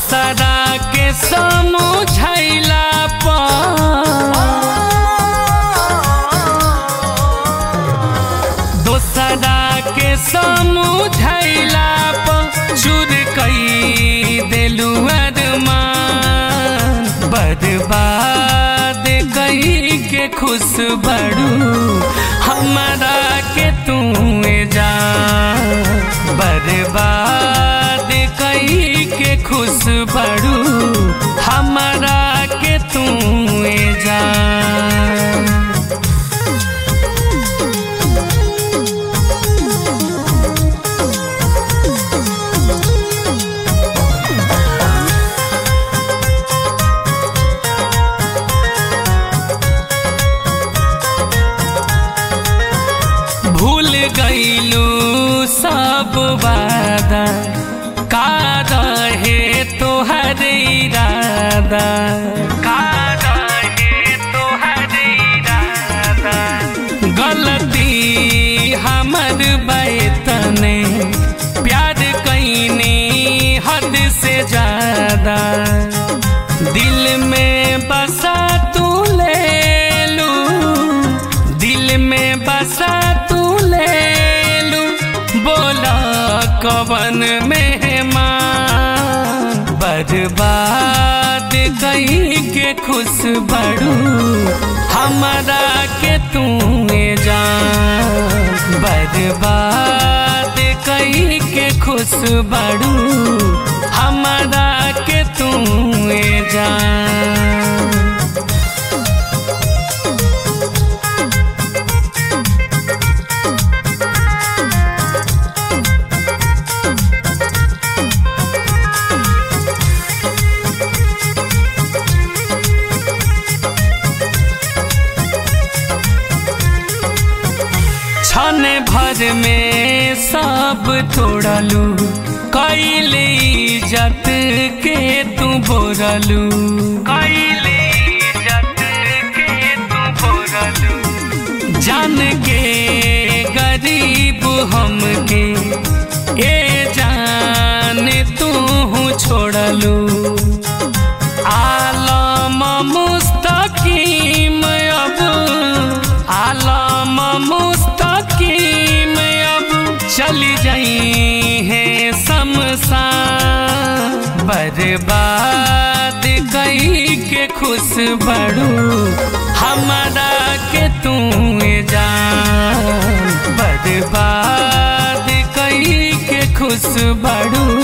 दोसरा के समझैला पर दोसरा के समझैला पर चूर कई देलू अरमान बर्बाद कई के खुश बड़ू हमारा के तू जा बर्बाद कई के खुश बड़ू हमारा के तू जा भूल गईलू सब वादा का रहे तोहर इरादा का रहे तोहर इरादा गलती हमर बैतने प्यार कैनी हद से ज्यादा दिल में बसा तू ले लू दिल में बसा तू ले लू बोला कवन मेहमान बर्बाद कहीं के खुश बड़ू हमारा के तू जान बर्बाद कहीं के खुश बड़ू हमारा के तू जान क्षण भर में सब तोड़लू कैली इज्जत के तू बोरलू कैली इज्जत के तू बोरलू जान के गरीब हमके ए जान तू छोड़लू आलम मुस्तकीम अब आलम मुस्तकीम अब चली जाई है शमशान बर्बाद कई के खुश बड़ू हमारा के तू जान बर्बाद कई के खुश बड़ू